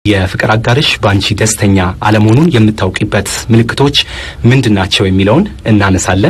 የፍቅር አጋርሽ በአንቺ ደስተኛ አለመሆኑን የምታውቂበት ምልክቶች ምንድን ናቸው የሚለውን እናነሳለን።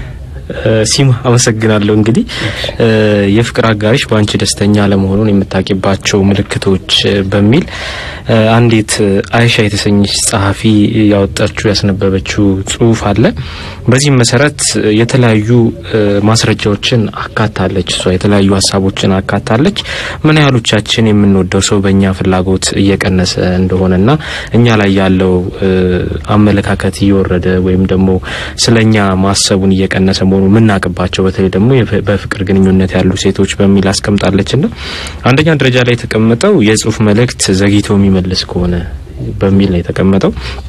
ሲማ አመሰግናለሁ። እንግዲህ የፍቅር አጋሪሽ በአንቺ ደስተኛ አለመሆኑን የምታውቂባቸው ምልክቶች በሚል አንዲት አይሻ የተሰኘች ጸሐፊ ያወጣችው ያስነበበችው ጽሁፍ አለ። በዚህም መሰረት የተለያዩ ማስረጃዎችን አካታለች። እሷ የተለያዩ ሀሳቦችን አካታለች። ምን ያህሎቻችን የምንወደው ሰው በእኛ ፍላጎት እየቀነሰ እንደሆነና እኛ ላይ ያለው አመለካከት እየወረደ ወይም ደግሞ ስለኛ ማሰቡን እየቀነሰ መሆኑ የምናውቅባቸው በተለይ ደግሞ በፍቅር ግንኙነት ያሉ ሴቶች በሚል አስቀምጣለች ና አንደኛ ደረጃ ላይ የተቀመጠው የጽሁፍ መልእክት ዘግይቶ የሚመልስ ከሆነ በሚል ነው የተቀመጠው።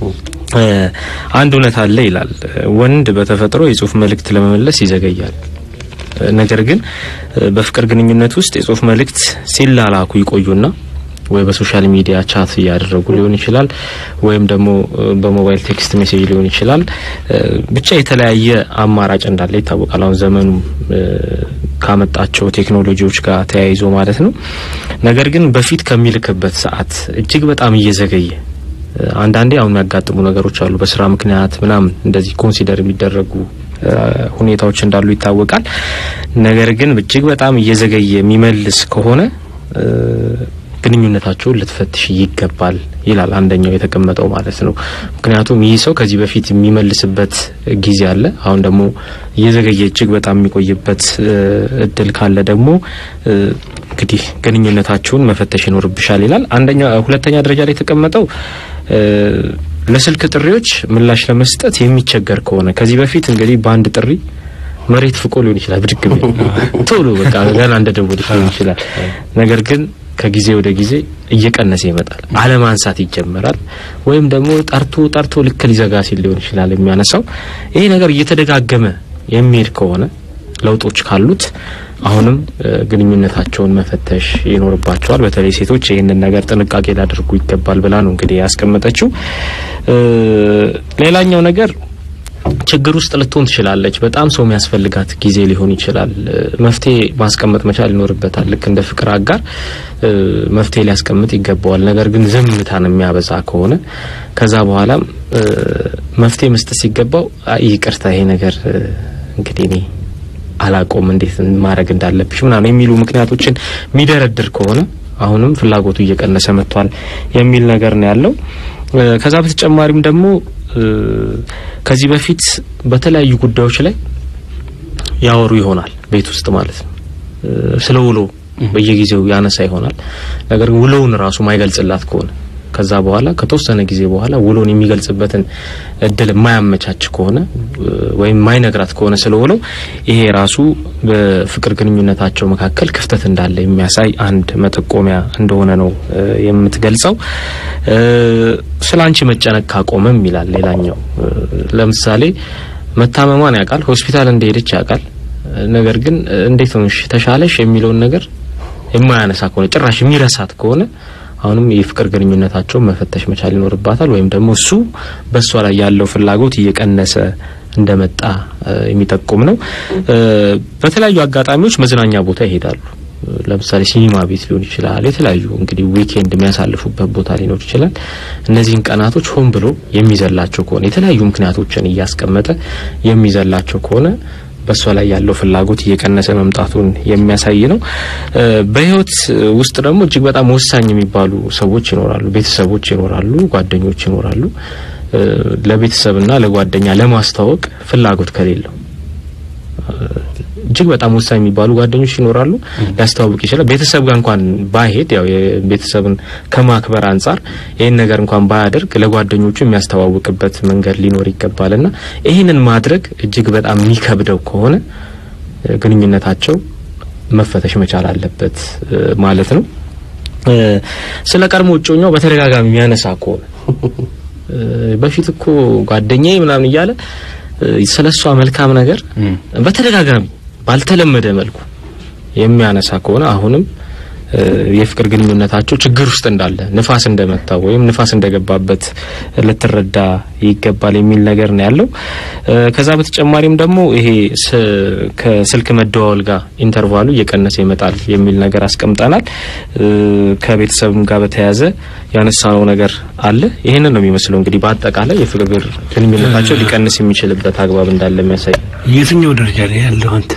አንድ እውነት አለ ይላል። ወንድ በተፈጥሮ የጽሁፍ መልእክት ለመመለስ ይዘገያል። ነገር ግን በፍቅር ግንኙነት ውስጥ የጽሁፍ መልእክት ሲላላኩ ይቆዩና ወይ በሶሻል ሚዲያ ቻት እያደረጉ ሊሆን ይችላል፣ ወይም ደግሞ በሞባይል ቴክስት ሜሴጅ ሊሆን ይችላል። ብቻ የተለያየ አማራጭ እንዳለ ይታወቃል። አሁን ዘመኑ ካመጣቸው ቴክኖሎጂዎች ጋር ተያይዞ ማለት ነው። ነገር ግን በፊት ከሚልክበት ሰዓት እጅግ በጣም እየዘገየ አንዳንዴ አሁን የሚያጋጥሙ ነገሮች አሉ። በስራ ምክንያት ምናምን እንደዚህ ኮንሲደር የሚደረጉ ሁኔታዎች እንዳሉ ይታወቃል። ነገር ግን እጅግ በጣም እየዘገየ የሚመልስ ከሆነ ግንኙነታቸውን ልትፈትሽ ይገባል ይላል አንደኛው የተቀመጠው ማለት ነው። ምክንያቱም ይህ ሰው ከዚህ በፊት የሚመልስበት ጊዜ አለ። አሁን ደግሞ እየዘገየ እጅግ በጣም የሚቆይበት እድል ካለ ደግሞ እንግዲህ ግንኙነታቸውን መፈተሽ ይኖርብሻል ይላል። አንደኛ ሁለተኛ ደረጃ ላይ የተቀመጠው ለስልክ ጥሪዎች ምላሽ ለመስጠት የሚቸገር ከሆነ ከዚህ በፊት እንግዲህ በአንድ ጥሪ መሬት ፍቆ ሊሆን ይችላል ብድግ ቶሎ በቃ ገና እንደ ደወለች ሊሆን ይችላል። ነገር ግን ከጊዜ ወደ ጊዜ እየቀነሰ ይመጣል። አለማንሳት ይጀመራል። ወይም ደግሞ ጠርቶ ጠርቶ ልክ ሊዘጋ ሲል ሊሆን ይችላል የሚያነሳው። ይሄ ነገር እየተደጋገመ የሚሄድ ከሆነ ለውጦች ካሉት አሁንም ግንኙነታቸውን መፈተሽ ይኖርባቸዋል። በተለይ ሴቶች ይህንን ነገር ጥንቃቄ ሊያደርጉ ይገባል ብላ ነው እንግዲህ ያስቀመጠችው። ሌላኛው ነገር ችግር ውስጥ ልትሆን ትችላለች። በጣም ሰው የሚያስፈልጋት ጊዜ ሊሆን ይችላል። መፍትሄ ማስቀመጥ መቻል ይኖርበታል። ልክ እንደ ፍቅር አጋር መፍትሄ ሊያስቀምጥ ይገባዋል። ነገር ግን ዝምታን የሚያበዛ ከሆነ ከዛ በኋላም መፍትሄ መስጠት ሲገባው ይቅርታ፣ ይሄ ነገር እንግዲህ እኔ አላቆም እንዴት ማድረግ እንዳለብሽ ምናምን የሚሉ ምክንያቶችን የሚደረድር ከሆነ አሁንም ፍላጎቱ እየቀነሰ መጥቷል የሚል ነገር ነው ያለው። ከዛ በተጨማሪም ደግሞ ከዚህ በፊት በተለያዩ ጉዳዮች ላይ ያወሩ ይሆናል ቤት ውስጥ ማለት ነው። ስለ ውሎ በየጊዜው ያነሳ ይሆናል። ነገር ግን ውሎውን ራሱ ማይገልጽላት ከሆነ ከዛ በኋላ ከተወሰነ ጊዜ በኋላ ውሎን የሚገልጽበትን እድል የማያመቻች ከሆነ ወይም ማይነግራት ከሆነ ስለውለው ይሄ ራሱ በፍቅር ግንኙነታቸው መካከል ክፍተት እንዳለ የሚያሳይ አንድ መጠቆሚያ እንደሆነ ነው የምትገልጸው። ስለ አንቺ መጨነቅ ካቆመም ይላል ሌላኛው። ለምሳሌ መታመሟን ያውቃል፣ ሆስፒታል እንደሄደች ያውቃል። ነገር ግን እንዴት ሆንሽ ተሻለሽ የሚለውን ነገር የማያነሳ ከሆነ ጭራሽ የሚረሳት ከሆነ አሁንም የፍቅር ግንኙነታቸውን መፈተሽ መቻል ይኖርባታል። ወይም ደግሞ እሱ በእሷ ላይ ያለው ፍላጎት እየቀነሰ እንደመጣ የሚጠቁም ነው። በተለያዩ አጋጣሚዎች መዝናኛ ቦታ ይሄዳሉ። ለምሳሌ ሲኒማ ቤት ሊሆን ይችላል። የተለያዩ እንግዲህ ዊኬንድ የሚያሳልፉበት ቦታ ሊኖር ይችላል። እነዚህን ቀናቶች ሆን ብሎ የሚዘላቸው ከሆነ የተለያዩ ምክንያቶችን እያስቀመጠ የሚዘላቸው ከሆነ በእሷ ላይ ያለው ፍላጎት እየቀነሰ መምጣቱን የሚያሳይ ነው። በህይወት ውስጥ ደግሞ እጅግ በጣም ወሳኝ የሚባሉ ሰዎች ይኖራሉ፣ ቤተሰቦች ይኖራሉ፣ ጓደኞች ይኖራሉ። ለቤተሰብና ለጓደኛ ለማስተዋወቅ ፍላጎት ከሌለው እጅግ በጣም ወሳኝ የሚባሉ ጓደኞች ይኖራሉ። ሊያስተዋውቅ ይችላል። ቤተሰብ ጋር እንኳን ባይሄድ ያው የቤተሰብን ከማክበር አንጻር ይህን ነገር እንኳን ባያደርግ ለጓደኞቹ የሚያስተዋውቅበት መንገድ ሊኖር ይገባልና ይህንን ማድረግ እጅግ በጣም የሚከብደው ከሆነ ግንኙነታቸው መፈተሽ መቻል አለበት ማለት ነው። ስለ ቀድሞ እጮኛው በተደጋጋሚ የሚያነሳ ከሆነ በፊት እኮ ጓደኛዬ ምናምን እያለ ስለሷ መልካም ነገር በተደጋጋሚ ባልተለመደ መልኩ የሚያነሳ ከሆነ አሁንም የፍቅር ግንኙነታቸው ችግር ውስጥ እንዳለ ንፋስ እንደመታው ወይም ንፋስ እንደገባበት ልትረዳ ይገባል የሚል ነገር ነው ያለው። ከዛ በተጨማሪም ደግሞ ይሄ ከስልክ መደዋወል ጋር ኢንተርቫሉ እየቀነሰ ይመጣል የሚል ነገር አስቀምጠናል። ከቤተሰብም ጋር በተያያዘ ያነሳነው ነገር አለ። ይህንን ነው የሚመስለው እንግዲህ በአጠቃላይ የፍቅር ግንኙነታቸው ሊቀንስ የሚችልበት አግባብ እንዳለ የሚያሳይ የትኛው ደረጃ ላይ ያለው አንተ?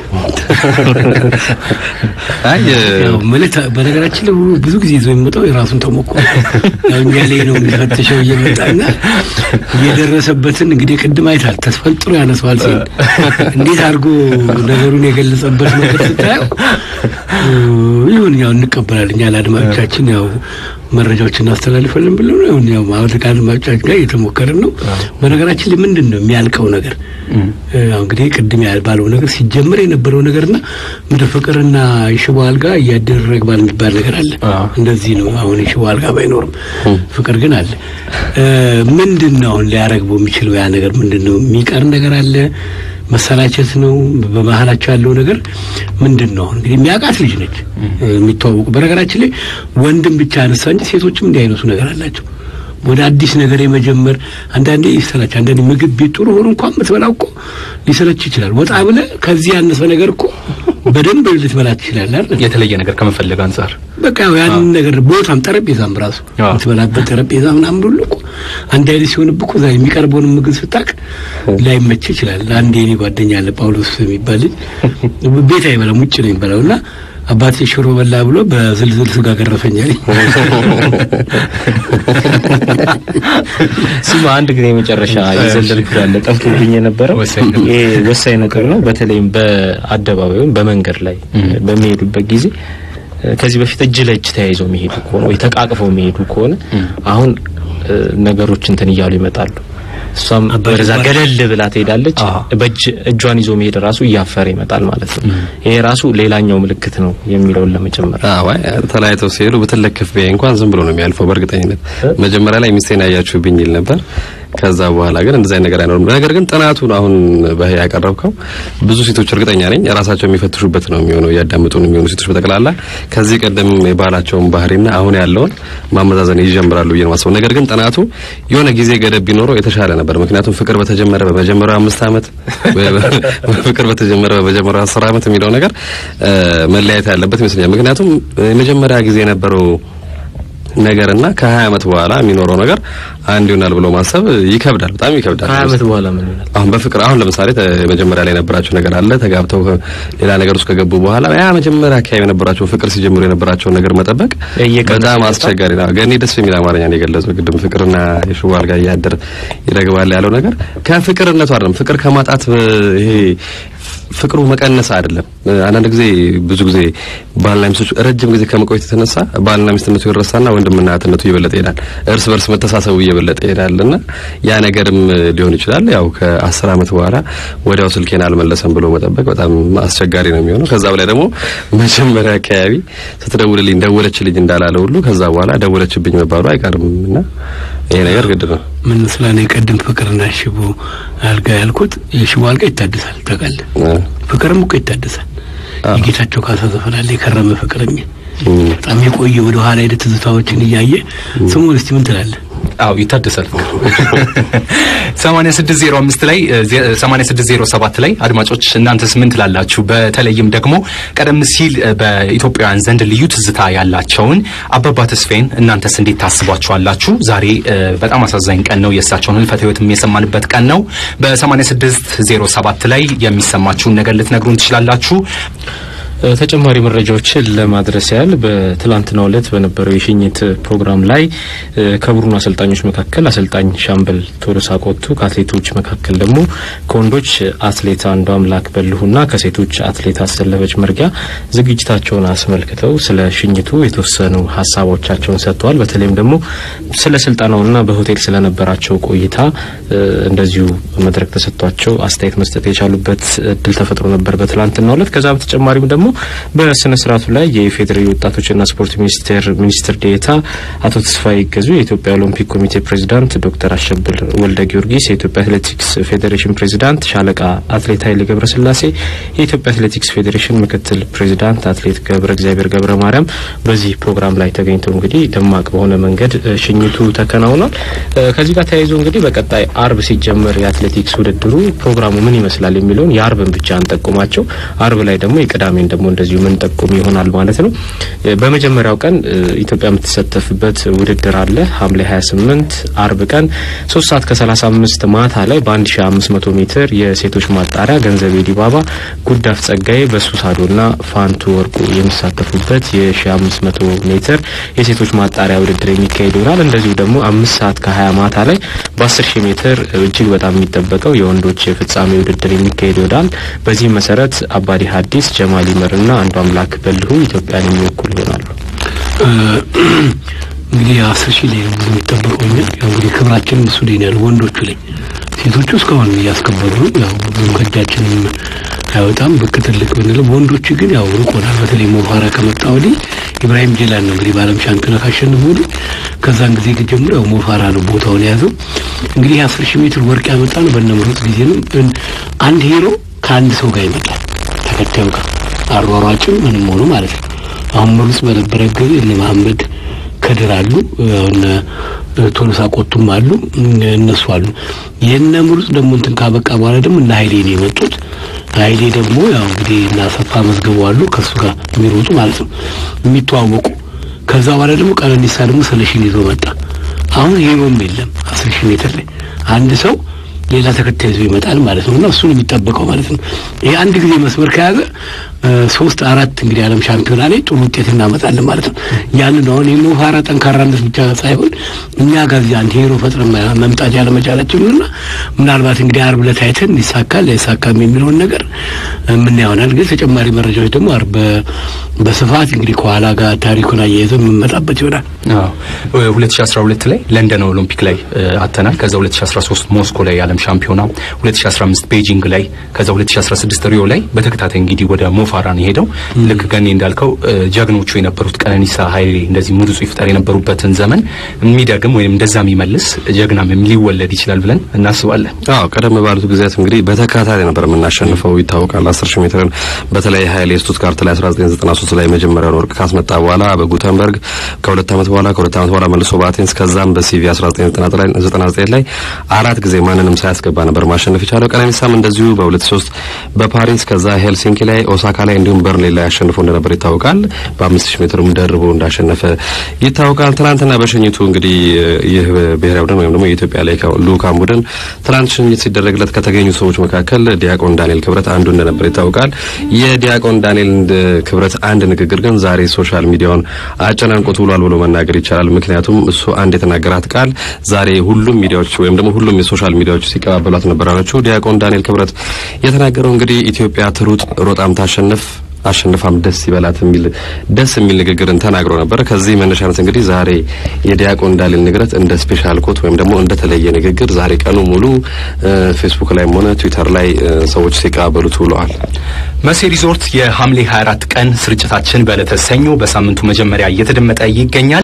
አይ ያው ማለት በነገራችን ላይ ብዙ ጊዜ ይዞ የሚመጣው የራሱን ተሞክሮ ያው እኛ ላይ ነው የሚፈትሸው እየመጣና እየደረሰበትን እንግዲህ ቅድም አይታል ተስፈንጥሮ ያነሰዋል ሲል እንዴት አድርጎ ነገሩን የገለጸበት ነገር ስታየው ይሁን ያው እንቀበላለን እኛ ለአድማጮቻችን ያው መረጃዎች እናስተላልፈልን ብሎ ነው ይሁን ያው ማለት ከአድማጮቻችን ጋር እየተሞከርን ነው። በነገራችን ላይ ምንድን ነው የሚያልቀው ነገር ያው እንግዲህ ቅድም ባለው ነገር ሲጀምር የነበረው ነገርና ምድር ፍቅርና የሽቦ አልጋ እያደር ረግባል የሚባል ነገር አለ። እንደዚህ ነው። አሁን የሽቦ አልጋ ባይኖርም ፍቅር ግን አለ። ምንድን ነው አሁን ሊያረግበው የሚችለው ያ ነገር ምንድን ነው? የሚቀር ነገር አለ መሰላቸት ነው። በመሀላቸው ያለው ነገር ምንድን ነው? እንግዲህ የሚያውቃት ልጅ ነች የሚተዋወቁ። በነገራችን ላይ ወንድም ብቻ አነሳ እንጂ ሴቶችም እንዲህ አይነቱ ነገር አላቸው። ወደ አዲስ ነገር የመጀመር አንዳንዴ ይሰላች። አንዳንዴ ምግብ ቤት ጥሩ ሆኖ እንኳን የምትበላው እኮ ሊሰለች ይችላል። ወጣ ብለህ ከዚህ ያነሰ ነገር እኮ በደንብ ልትበላ ትችላለህ አይደል? የተለየ ነገር ከመፈለግ አንጻር በቃ ያው ያንን ነገር ቦታም ጠረጴዛም ራሱ የምትበላበት ጠረጴዛ ምናምን ሁሉ እኮ አንድ አይነት ሲሆንብህ እኮ እዛ የሚቀርበውን ምግብ ስታቅ ላይመች ይችላል። አንድ የኔ ጓደኛ አለ ጳውሎስ የሚባል ልጅ ቤት አይበላም ውጭ ነው የሚበላው እና አባቴ ሽሮ በላ ብሎ በዝልዝል ስጋ ገረፈኛል። ስማ አንድ ጊዜ የመጨረሻ የዘለልኩት ያለ ጠፍቶብኝ የነበረው ይሄ ወሳኝ ነጥብ ነው። በተለይም በአደባባይ ወይም በመንገድ ላይ በሚሄዱበት ጊዜ ከዚህ በፊት እጅ ለእጅ ተያይዘው የሚሄዱ ከሆነ ወይ ተቃቅፈው የሚሄዱ ከሆነ አሁን ነገሮች እንትን እያሉ ይመጣሉ። እሷም በዛ ገደል ብላ ትሄዳለች። በእጅ እጇን ይዞ መሄድ ራሱ እያፈረ ይመጣል ማለት ነው። ይሄ ራሱ ሌላኛው ምልክት ነው የሚለውን ለመጨመር አዎ፣ ተለያይተው ሲሄዱ ብትለክፍ ቢያይ እንኳን ዝም ብሎ ነው የሚያልፈው። በእርግጠኝነት መጀመሪያ ላይ ሚስቴን አያችሁብኝ ይል ነበር። ከዛ በኋላ ግን እንደዛ ነገር አይኖርም። ነገር ግን ጥናቱን አሁን በህ ያቀረብከው ብዙ ሴቶች እርግጠኛ ነኝ ራሳቸው የሚፈትሹበት ነው የሚሆነው። እያዳመጡ ነው የሚሆኑ ሴቶች በጠቅላላ ከዚህ ቀደም የባህላቸውን ባህሪና አሁን ያለውን ማመዛዘን ይጀምራሉ ብዬ ነው ማስበው። ነገር ግን ጥናቱ የሆነ ጊዜ ገደብ ቢኖረው የተሻለ ነበር። ምክንያቱም ፍቅር በተጀመረ በመጀመሪያው አምስት ዓመት ፍቅር በተጀመረ በመጀመሪያው አስር ዓመት የሚለው ነገር መለያየት ያለበት ይመስለኛል። ምክንያቱም የመጀመሪያ ጊዜ የነበረው ነገርና ከ20 ዓመት በኋላ የሚኖረው ነገር አንድ ይሆናል ብሎ ማሰብ ይከብዳል፣ በጣም ይከብዳል። ከሀያ ዓመት በኋላ ምን ይሆናል? አሁን በፍቅር አሁን ለምሳሌ መጀመሪያ ላይ የነበራቸው ነገር አለ። ተጋብተው ሌላ ነገር ውስጥ ከገቡ በኋላ ያ መጀመሪያ አካባቢ የነበራቸው ፍቅር ሲጀምሩ የነበራቸውን ነገር መጠበቅ በጣም አስቸጋሪ ነው። ገኔ ደስ የሚል አማርኛ ነው የገለጸው ቅድም። ፍቅርና የሽቦ አልጋ እያደር ይረግባል ያለው ነገር ከፍቅርነቱ አይደለም። ፍቅር ከማጣት ይሄ ፍቅሩ መቀነስ አይደለም። አንዳንድ ጊዜ ብዙ ጊዜ ባልና ሚስቶች ረጅም ጊዜ ከመቆየት የተነሳ ባልና ሚስትነቱ ይረሳና ወንድምና እህትነቱ እየበለጠ ይሄዳል። እርስ በርስ መተሳሰቡ እየበለጠ ይሄዳልና ያ ነገርም ሊሆን ይችላል። ያው ከአስር ዓመት በኋላ ወዲያው ስልኬን አልመለሰም ብሎ መጠበቅ በጣም አስቸጋሪ ነው የሚሆነው። ከዛ በላይ ደግሞ መጀመሪያ አካባቢ ስትደውልልኝ ደወለችልኝ እንዳላለ ሁሉ ከዛ በኋላ ደወለችብኝ መባሉ አይቀርም እና ይሄ ነገር ግድ ነው። ምን ስላኔ ቀድም ፍቅርና ሽቦ አልጋ ያልኩት የሽቦ አልጋ ይታደሳል ታውቃለህ። ፍቅርም እኮ ይታደሳል። የጌታቸው ካሳ ዘፈን አለ የከረመ ፍቅር የሚል በጣም የቆየ ወደ ኋላ ሄደ ትዝታዎችን እያየ ስሙን እስቲ ምን ትላለህ? አው ይታደሳል። 8605 ላይ 8607 ላይ አድማጮች እናንተስ ምን ትላላችሁ? በተለይም ደግሞ ቀደም ሲል በኢትዮጵያውያን ዘንድ ልዩ ትዝታ ያላቸውን አባባ ተስፋዬን እናንተስ እንዴት ታስቧቸዋላችሁ? ዛሬ በጣም አሳዛኝ ቀን ነው። የእሳቸውን ህልፈተ ህይወትም የሰማንበት ቀን ነው። በ8607 ላይ የሚሰማችሁን ነገር ልትነግሩን ትችላላችሁ። ተጨማሪ መረጃዎችን ለማድረስ ያህል በትላንትናው ዕለት በነበረው የሽኝት ፕሮግራም ላይ ከቡድኑ አሰልጣኞች መካከል አሰልጣኝ ሻምበል ቶሎሳ ቆቱ፣ ከአትሌቶች መካከል ደግሞ ከወንዶች አትሌት አንዱ አምላክ በልሁና ከሴቶች አትሌት አሰለፈች መርጊያ ዝግጅታቸውን አስመልክተው ስለ ሽኝቱ የተወሰኑ ሀሳቦቻቸውን ሰጥተዋል። በተለይም ደግሞ ስለ ስልጠናውና በሆቴል ስለነበራቸው ቆይታ እንደዚሁ መድረክ ተሰጥቷቸው አስተያየት መስጠት የቻሉበት እድል ተፈጥሮ ነበር በትላንትናው ዕለት። ከዛ በተጨማሪም ደግሞ በስነ ስርዓቱ ላይ የኢፌዴሪ ወጣቶችና ስፖርት ሚኒስቴር ሚኒስትር ዴኤታ አቶ ተስፋዬ ይገዙ፣ የኢትዮጵያ ኦሎምፒክ ኮሚቴ ፕሬዚዳንት ዶክተር አሸብር ወልደ ጊዮርጊስ፣ የኢትዮጵያ አትሌቲክስ ፌዴሬሽን ፕሬዚዳንት ሻለቃ አትሌት ኃይሌ ገብረስላሴ፣ የኢትዮጵያ አትሌቲክስ ፌዴሬሽን ምክትል ፕሬዚዳንት አትሌት ገብረ እግዚአብሔር ገብረ ማርያም በዚህ ፕሮግራም ላይ ተገኝተው እንግዲህ ደማቅ በሆነ መንገድ ሽኝቱ ተከናውኗል። ከዚህ ጋር ተያይዞ እንግዲህ በቀጣይ አርብ ሲጀመር የአትሌቲክስ ውድድሩ ፕሮግራሙ ምን ይመስላል የሚለውን የአርብን ብቻ እንጠቁማቸው። አርብ ላይ ደግሞ የቅዳሜን ደግሞ እንደዚሁ ምን ጠቁም ይሆናል ማለት ነው። በመጀመሪያው ቀን ኢትዮጵያ የምትሳተፍበት ውድድር አለ። ሐምሌ 28 አርብ ቀን 3 ሰዓት ከ35 ማታ ላይ በ1500 ሜትር የሴቶች ማጣሪያ ገንዘቤ ዲባባ፣ ጉዳፍ ጸጋዬ፣ በሱሳዶና ፋንቱ ወርቁ የሚሳተፉበት የ1500 ሜትር የሴቶች ማጣሪያ ውድድር የሚካሄድ ይሆናል። እንደዚሁ ደግሞ አምስት ሰዓት ከ20 ማታ ላይ በ10 ሺህ ሜትር እጅግ በጣም የሚጠበቀው የወንዶች የፍጻሜ ውድድር የሚካሄድ ይሆናል። በዚህም መሰረት አባዲ ሐዲስ፣ ጀማል ይመርና አንዱ አምላክ በልሁ ኢትዮጵያን የሚወክሉ ይሆናሉ። እንግዲህ አስር ሺህ ላይ ብዙ የሚጠበቀው እኛ ያው እንግዲህ ክብራችን እሱ ላይ ያሉ ወንዶቹ ላይ ሴቶቹ እስካሁን እያስከበሩ ያው ብዙም ከእጃችንም አይወጣም ብቅ ትልቅ ብንለው፣ ወንዶቹ ግን ያው ርቆናል። በተለይ ሞፋራ ከመጣ ወዲህ ኢብራሂም ጀላን ነው እንግዲህ በዓለም ሻምፒዮና ካሸነፈ ወዲህ ከዛን ጊዜ ጀምሮ ያው ሞፋራ ነው ቦታውን የያዘው። እንግዲህ የአስር ሺህ ሜትር ወርቅ ያመጣ ነው በነምሩጥ ጊዜ ነው። አንድ ሄሮ ከአንድ ሰው ጋር ይመጣል ተከታዩ ጋር አሯሯጭም ምንም ሆኖ ማለት ነው። አሁን ምሩጽ በነበረ ጊዜ እነ መሐመድ ከድር አሉ እነ ቶሎሳ ቆቱም አሉ እነሱ አሉ። የእነ ምሩጽ ደግሞ እንትን ካበቃ በኋላ ደግሞ እነ ኃይሌ ነው የመጡት። ኃይሌ ደግሞ ያው እንግዲህ እና አሰፋ መዝገቡ አሉ ከሱ ጋር የሚሮጡ ማለት ነው የሚተዋወቁ። ከዛ በኋላ ደግሞ ቀነኒሳ ደግሞ ስለሺን ይዞ መጣ። አሁን ሄሮም የለም አስር ሺህ ሜትር ላይ አንድ ሰው ሌላ ተከታይ ይዞ ይመጣል ማለት ነው እና እሱን የሚጠበቀው ማለት ነው። ይሄ አንድ ጊዜ መስመር ከያዘ ሶስት አራት እንግዲህ ዓለም ሻምፒዮና ላይ ጥሩ ውጤት እናመጣለን ማለት ነው። ያንን አሁን የሞፋራ ጠንካራነት ብቻ ሳይሆን እኛ ጋር እዚህ አንድ ሄሮ ፈጥረን መምጣት ያለመቻላችን እና ምናልባት እንግዲህ አርብ ዕለት አይተን ይሳካል ላይሳካም የሚለውን ነገር ምን ይሆናል። ግን ተጨማሪ መረጃዎች ደግሞ አርብ በስፋት እንግዲህ ከኋላ ጋር ታሪኩን አያይዘን የምንመጣበት ይሆናል። አዎ 2012 ላይ ለንደን ኦሎምፒክ ላይ አተናል። ከዛ 2013 ሞስኮ ላይ የዓለም ሻምፒዮና፣ 2015 ቤጂንግ ላይ፣ ከዛ 2016 ሪዮ ላይ በተከታታይ እንግዲህ ወደ ሞፋራ ነው የሄደው። ልክ ገኔ እንዳልከው ጀግኖቹ የነበሩት ቀነኒሳ ኃይሌ እንደዚህ ምሩጽ ይፍጠር የነበሩበትን ዘመን የሚደግም ወይም እንደዛ የሚመልስ ጀግናም ሊወለድ ይችላል ብለን እናስባለን። አዎ ቀደም ባሉት ጊዜያት እንግዲህ በተከታታይ ነበር የምናሸንፈው ይታወቃል። 10 ሺህ ሜትርን በተለይ ኃይሌ ስቱትጋርት ላይ 1993 ላይ መጀመሪያውን ወርቅ ካስመጣ በኋላ በጉተንበርግ ከሁለት ዓመት በኋላ ከሁለት ዓመት በኋላ መልሶ በአቴንስ ከዛም በሲቪ 1999 ላይ አራት ጊዜ ማንንም ሳያስገባ ነበር ማሸነፍ የቻለው። ቀነኒሳም እንደዚሁ በ2003 በፓሪስ ከዛ ሄልሲንኪ ላይ ኦሳካ ላይ እንዲሁም በርሊን ላይ አሸንፎ እንደነበር ይታወቃል። በአምስት ሺህ ሜትርም ደርቦ እንዳሸነፈ ይታወቃል። ትናንትና በሽኝቱ እንግዲህ ይህ ብሔራዊ ቡድን ወይም ደግሞ የኢትዮጵያ ላይ ልኡካን ቡድን ትናንት ሽኝት ሲደረግለት ከተገኙ ሰዎች መካከል ዲያቆን ዳንኤል ክብረት አንዱ እንደነበር ይታወቃል። የዲያቆን ዳንኤል ክብረት አንድ ንግግር ግን ዛሬ ሶሻል ሚዲያውን አጨናንቆት ውሏል ብሎ መናገር ይቻላል። ምክንያቱም እሱ አንድ የተናገራት ቃል ዛሬ ሁሉም ሚዲያዎች ወይም ደግሞ ሁሉም የሶሻል ሚዲያዎች ሲቀባበሏት ነበር አለችው። ዲያቆን ዳንኤል ክብረት የተናገረው እንግዲህ ኢትዮጵያ ትሩጥ ሮጣም ታሸንፍ አሸንፋም ደስ ይበላት የሚል ደስ የሚል ንግግርን ተናግሮ ነበር። ከዚህ መነሻነት እንግዲህ ዛሬ የዲያቆን ዳንኤል ንግረት እንደ ስፔሻል ኮት ወይም ደግሞ እንደ ተለየ ንግግር ዛሬ ቀኑ ሙሉ ፌስቡክ ላይም ሆነ ትዊተር ላይ ሰዎች ሲቀባበሉት ውለዋል። መሴ ሪዞርት የሐምሌ 24 ቀን ስርጭታችን በዕለተ ሰኞ በሳምንቱ መጀመሪያ እየተደመጠ ይገኛል።